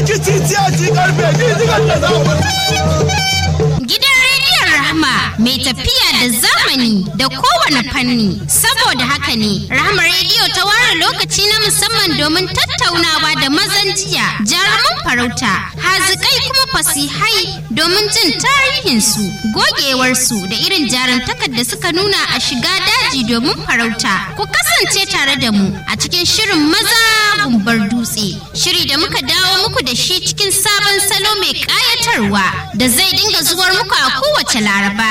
kici karfe gidigan da za Gidan rediyon Rahama mai tafiya da zamani da kowane fanni. Saboda haka ne, Rahama rediyo ta ware lokaci na musamman domin tattaunawa da mazan jiya, jaruman farauta, hazikai kuma fasihai domin jin tarihinsu, gogewarsu da irin jarumtakar da suka nuna a shiga daji domin farauta. Ku kasance tare da mu a cikin shirin maza gumbar dutse. Shiri da muka dawo muku da shi cikin sabon salo mai ƙayatarwa da zai dinga zuwar muku a kowace laraba.